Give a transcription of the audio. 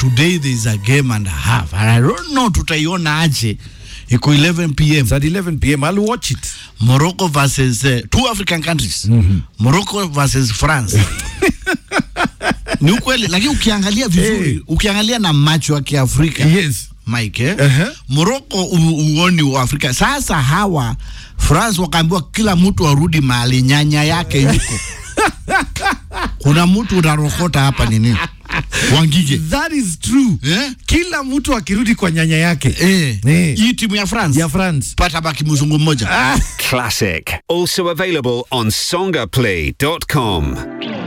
today there is a game and a half and I don't know tutaiona aje iko 11 pm It's at 11 p.m. I'll watch it. Morocco versus uh, two African countries Morocco versus France ni ukweli lakini ukiangalia vizuri Eh. ukiangalia na macho ya Kiafrika Yes. Mike eh? Uh-huh. Morocco u- uoni wa Afrika. Sasa hawa France wakaambiwa kila mtu arudi mahali nyanya yake yuko. Kuna mtu unarokota hapa nini? Wangige. That is true. Eh? Kila mtu akirudi kwa nyanya yake. Eh. Eh. Hii timu ya France. Ya France. Pata baki mzungu mmoja. Classic. Also available on songaplay.com.